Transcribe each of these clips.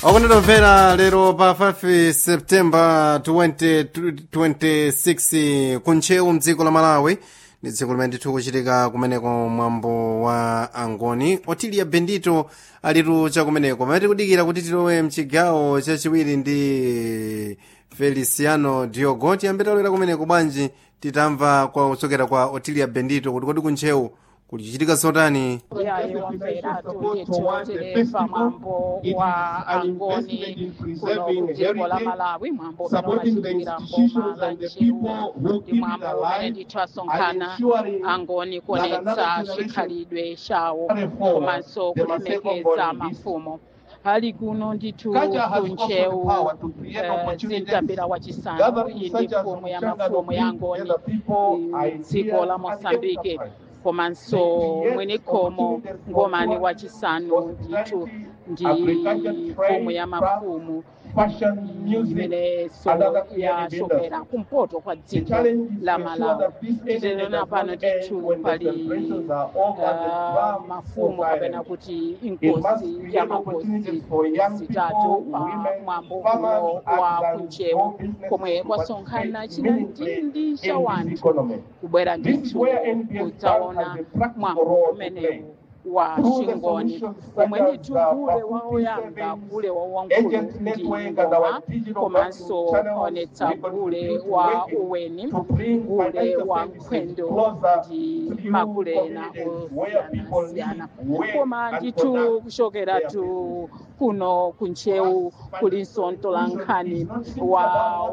okonetomvera lero pa 5 septemba 2026 kuntcheu mdziko la malawi ndi dziko limene ndithu kuchitika kumeneko mwambo wa angoni otilia bendito alitu chakumeneko pamene tikudikira kuti tilowe mchigawo chachiwiri ndi feliciano diogo tiyambe talowera kumeneko bwanji titamva kwa kuchokera kwa otilia bendito kuti kodi kuntcheu kulichitika zotani yayi wamvera tutitiontereva mwambo wa angoni kuno kujiko la malawi mwambo umene unachitikira mboma la nchewu ndi mwambo umene ndithu asonkhana angoni kuonetsa chikhalidwe chawo komanso kulemekeza mafumo hali kuno ndithu kunchewu zintambira wachisanu iyi ndi mfumu ya mafumu ya angoni dziko la mosambike komanso mwene khomo ngomani wachisanu ndithu ndi mfumu ya mafumu imeneso yachokera kumpoto kwa dziko la malawi titenena pano ndithu pali uh, mafumu kapena kuti inkosi ya makosi zitatu pa mwambo uno wa kunchewu komwe kwasonkhana chinandindi cha wanthu kubwera ndithu kudzaona mwambo umenewu wa chingoni umwe ndithu kule wa oyamba kule wa wankulu ndi ngoma komanso onetsa kule wa uweni kule wa nkhwendo ndi makule ena osiyanasiyana koma ndithu kuchokera tu kuno kunchewu kulinso mtolankhani wa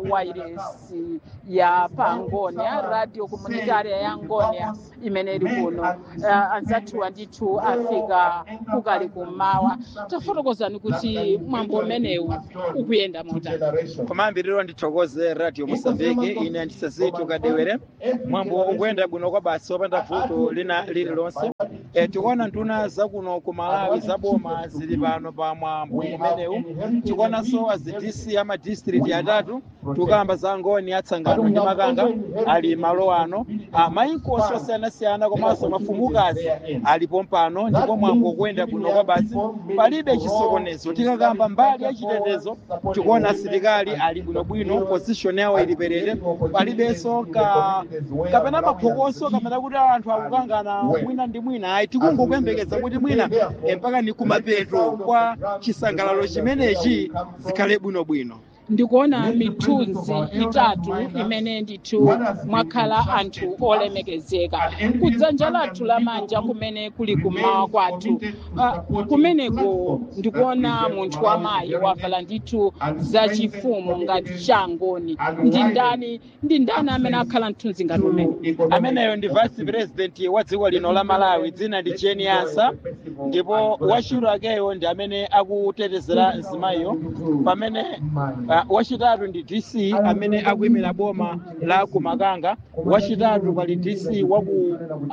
wairesi ya pangonia radio komunitaria ya ngonia imene ili kuno uh, anzathu ndithu afika kukali kummawa tafotokozani kuti mwambo umenewu ukuyenda motani kumayambiriro ndithokoze radio mosambike ine ndisasitu kadewere mwambo ukuyenda bwino kwa basi wopanda vuto lina lililonse e, tikuona nduna zakuno ku malawi zaboma zili pano pa mwambo umenewu tikuonanso azidc amadistrict atatu tukamba za ngoni atsangano ndi makanga ali malo ano mayinkosi osiyanasiyana komanso mafumukazi alipo mpano ndipo mwambo ukuyenda bwino kwa basi palibe chisokonezo tikakamba mbali ya chitetezo tikuona asilikali ali bwinobwino position yawo ili perere palibenso ka kapena maphokoso kapena kuti anthu akukangana mwina ndi mwina ayi tikungokuyembekeza kuti mwina mpaka ni kumapeto kwa chisangalalo chimenechi zikhale bwinobwino ndikuona mithunzi itatu imene ndithu mwakhala anthu olemekezeka kudzanja lathu lamanja kumene kuli kummawa kwathu uh, kumeneko ndikuona munthu wamayi wavala ndithu zachifumu ngati changoni ndi ndani ndi ndani amene akhala mthunzi ngati umene ameneyo ndi vice president wa dziko lino la malawi dzina ndi jeni ansa ndipo wachiro akeyo ndi amene akutetezera mzimayiyo pamene uh, wachitatu ndi dc amene akuyimira boma la kumakanga wachitatu pali dc waku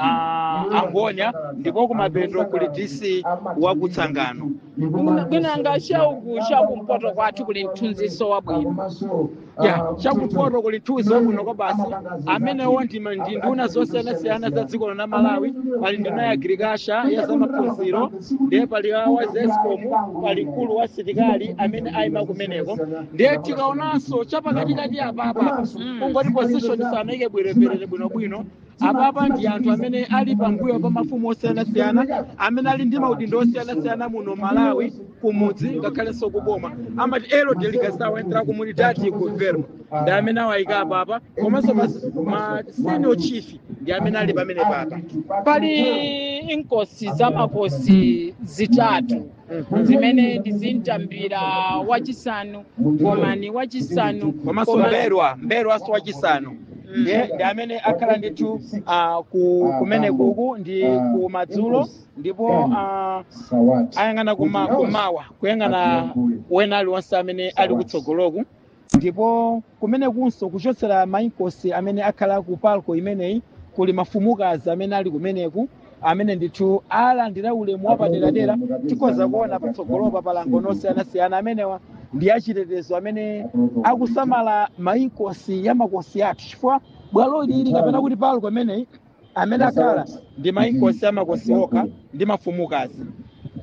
uh, angonia ndipo kumapeto kuli dc wakutsangano bwinanga chauku chakumpoto kwathu kuli mthunziso wabwino ya chakumpoto kuli mthunzi wabwino kwa basi amenewo ndi nduna zosiyanasiyana za dziko la malawi pali nduna ya agriculture ya zamaphunziro ndiye pali wa zescom pali mkulu wa sitikali amene ayima kumeneko ndiye tikaonanso chapakatikati apapa kungoti position sanayike bwereverere bwinobwino apapa ndi anthu amene ali pambuyo pa mafumu osiyanasiyana amene ali ndi maudindo osiyanasiyana muno malawi kumudzi ngakhalenso kuboma amati elo delegação entra comunidade governo ndi amene awayika apapa komanso ma senior chief ndi amene ali pamene papa pali inkosi zamakosi zitatu zimene ndizintambira wachisanu ngomani wachisanu komanso mberwa mberwanso wachisanu ndiye ndi amene akhala ndithu uh, ku kumene kuku ndi ku madzulo ndipo uh, ayang'ana kuma, kumawa kuyang'ana wena aliwonse amene ali kutsogoloku ndipo kumene kunso kuchotsera mainkosi amene akhala ku palco imeneyi kuli mafumukazi amene ali kumeneku amene ndithu alandira ulemu wapaderadera tikhoza kuona patsogolopa palango osiyanasiyana amenewa ndi achitetezo amene akusamala mainkosi ya makosi athu chifukwa bwalo lili kapena kuti palco imeneyi amene akhala ndi mainkosi amakosi okha ndi mafumukazi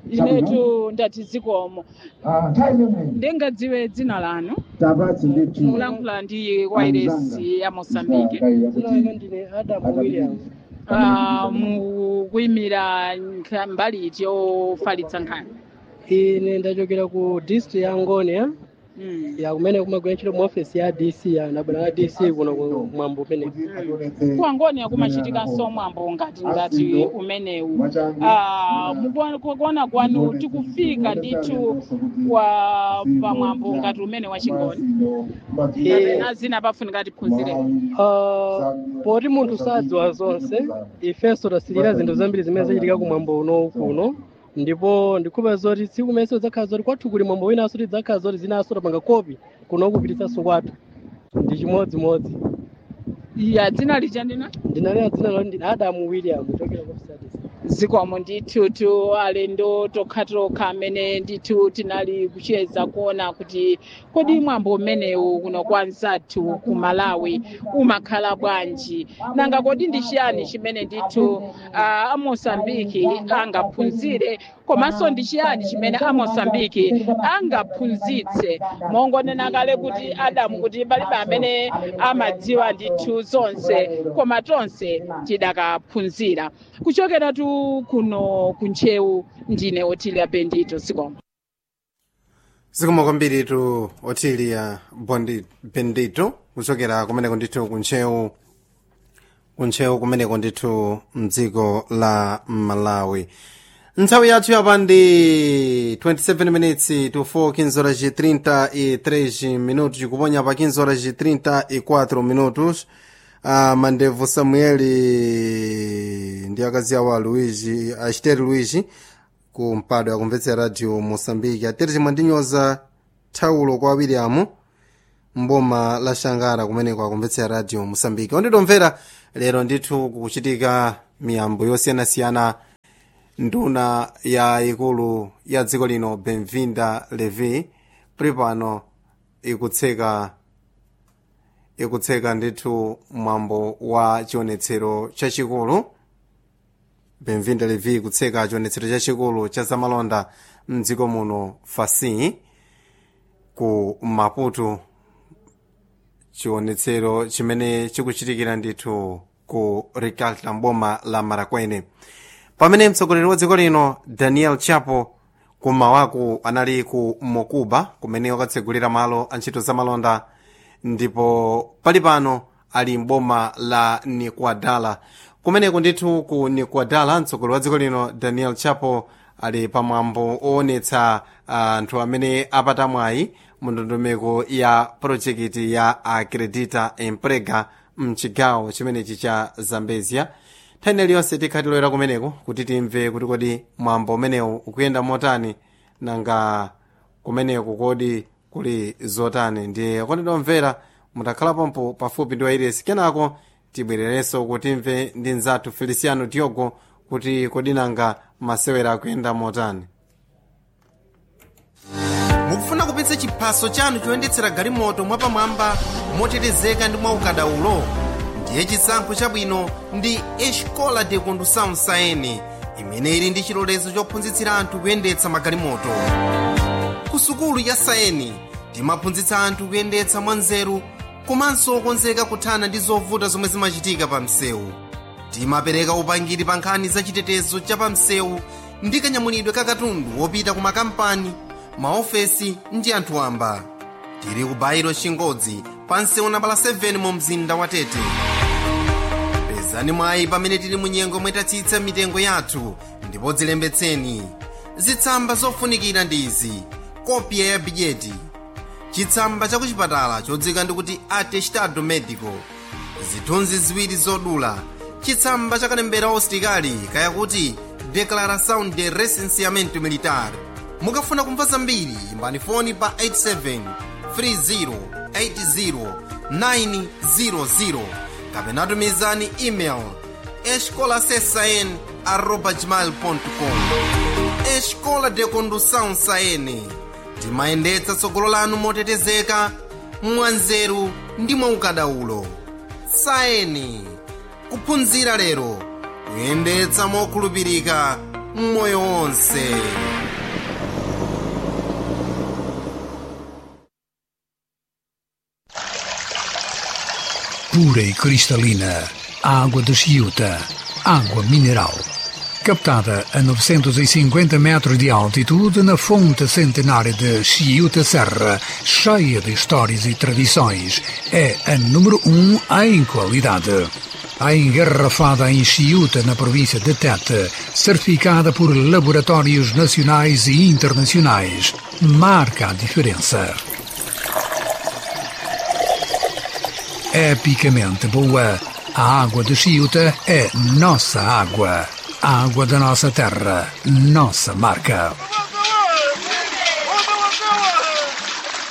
inetu ndati zikomo ndingadziwe dzina lanu mulankhula ndi wairesi ya mosambike ndine adamu williams Ah, mukuyimira nkha- mbali iti yofalitsa nkhani ine ndachokera ku district ya ngonia Mm. ya kumene kumagwira ntchito mu office ya dc ya ndabwera la dc kuno ku mwambo umene kuangoni kumachitikanso mwambo ngati ngati umenewu Ah, mukuona- kukuona kwanu tikufika ndithu wa pamwambo ngati umene wachingoni kapena zina pafunika tiphunzire Ah, poti munthu sadziwa zonse ifenso tasilira zinthu zambiri zimene zachitika kumwambo uno kuno ndipo ndikhupa zoti tsiku limense lidzakhala zoti kwathu kuli mwambo winanso tidzakhala zoti zinanso tapanga kopi kuno kupititsanso kwathu ndi chimodzimodzi ya dzina lija ndina ndinalera dzina loti ndi adamu william kuchokera ku office ya DC. zikomo ndithu tu alendo tokhatokha amene ndithu tinali kucheza kuona kuti kodi mwambo umenewu kuno kwa nzathu ku malawi umakhala bwanji nanga kodi ndi chiyani chimene ndithu ah, amosambiki angaphunzire komanso ndi chiyani chimene amosambiki angaphunzitse mongonena kale kuti adamu kuti palibe amene amadziwa ndithu zonse koma tonse tidakaphunzira kuchokera tu kuno kunchewu ndine otilia bendito zikomo zikomo kwambiri tu otilia bondi bendito kuchokera kumeneko ndithu kunchewu kunchewu kumeneko ndithu mdziko la malawi nthawi yathu yapa ndi 27 minutes to 4 15 horas e 33 minutos kuponya pa 15 horas e 34 minutos a mandevu samueli ndi akazi awo a luigi asteri luigi ku mpado yakumvetsera radio moçambique atete chimwe ndinyoza thawulo kwa william mboma la shangara kumeneko akumvetsera radio moçambique onditomvera lero ndithu kukuchitika miyambo yosiyanasiyana nduna ya ikulu ya dziko lino benvinda levi pripano ikutseka ikutseka ndithu mwambo wa chionetsero chachikulu benvinda levi kutseka chionetsero chachikulu cha zamalonda mdziko muno fasi ku maputo chionetsero chimene chikuchitikira ndithu ku rikalta mboma la marakwene pamene mtsogoleri wa dziko lino daniel chapo kumawaku anali ku mokuba kumene wakatsegulira malo a ntchito zamalonda ndipo pali pano ali mboma la nikuadala kumeneko ndithu ku nikuadala mtsogoleri wa dziko lino daniel chapo ali pamwambo oonetsa anthu amene apata mwayi mu ndondomeko ya projekiti ya acredita emprega mchigawo chimenechi cha zambezia nthani iliyonse tikhatilowera kumeneko kuti timve kuti kodi mwambo umenewu ukuyenda motani nanga kumeneko kodi kuli zotani ndiye kondidomvera mutakhala pompo pafupi ndi wairesi kenako tibwererenso kuti timve ndi mzathu feliciano diogo kuti kodi nanga masewera akuyenda motani mukufuna kupitsa chiphaso chanu choyendetsera galimoto mwapamwamba motetezeka ndi mwaukadaulo ndiye chisankho chabwino ndi escola de condução saene imene ili ndi chilolezo chophunzitsira anthu kuyendetsa magalimoto ku sukulu ya saeni timaphunzitsa anthu kuyendetsa mwanzeru komanso okonzeka kuthana ndi zovuta zomwe zimachitika pa msewu timapereka upangiri pa nkhani za chitetezo cha pa msewu ndi kanyamulidwe ka katundu wopita ku makampani maofesi ndi anthu wamba tili ku bairo chingodzi pa msewu nambala 7 mu mzinda wa tete pezani mwayi pamene tili mu nyengo mwetatsitsa mitengo yathu ndipo dzilembetseni zitsamba zofunikira ndi izi kopya ya bidyeti chitsamba cha kuchipatala chodzika ndikuti atestado medico zithunzi ziwiri zodula chitsamba cha kalembera ositikali kaya kuti declaração de recenseamento militar mukafuna kumva zambiri imbani foni pa 87 3080 900 kapena tumizani email escolasesn arroba gmail.com escola de condução saene timayendetsa tsogolo lanu motetezeka mwanzeru ndi mwaukadaulo saeni kuphunzira lero kuyendetsa mokhulupirika mmoyo wonse pura e cristalina, água de Chiuta, água mineral. Captada a 950 metros de altitude na fonte centenária de Chiuta Serra, cheia de histórias e tradições, é a número um em qualidade. A engarrafada em Chiuta, na província de Tete, certificada por laboratórios nacionais e internacionais, marca a diferença. Epicamente boa, a água de Chiuta é nossa água. A água da nossa terra, nossa marca.